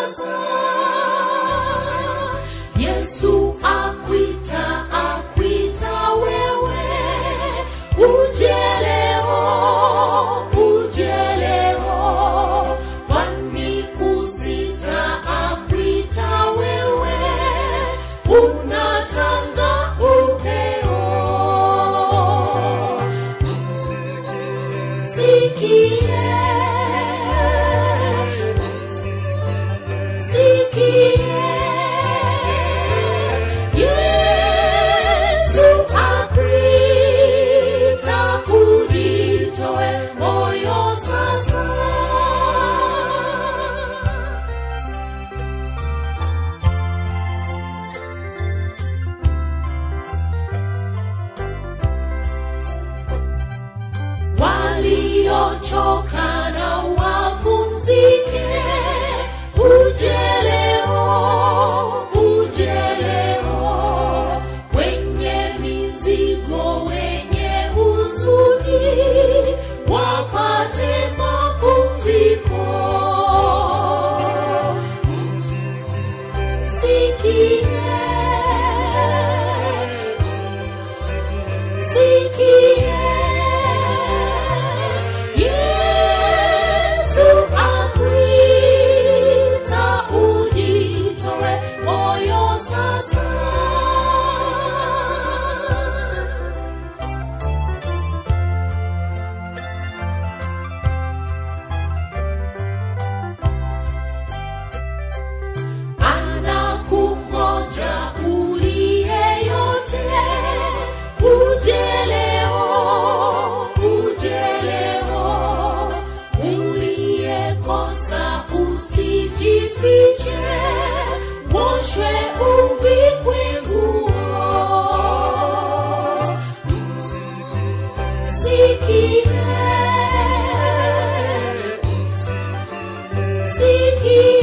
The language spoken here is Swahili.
sasa yesu akwita akwita wewe uje leo uje leo kwani kusita akwita wewe unatanga upeo sikie sikie yesu akwita ujitoe moyo sasa waliochoka na wapumzike uje leo uje leo wenye mizigo wenye huzuni wapate mapumziko sikie sikie yesu akwita ujitoe moyo sasa anakungoja uliye yote uje leo uje leo uliyekosa usijifiche woshwe uvikwe nguo sikie sikie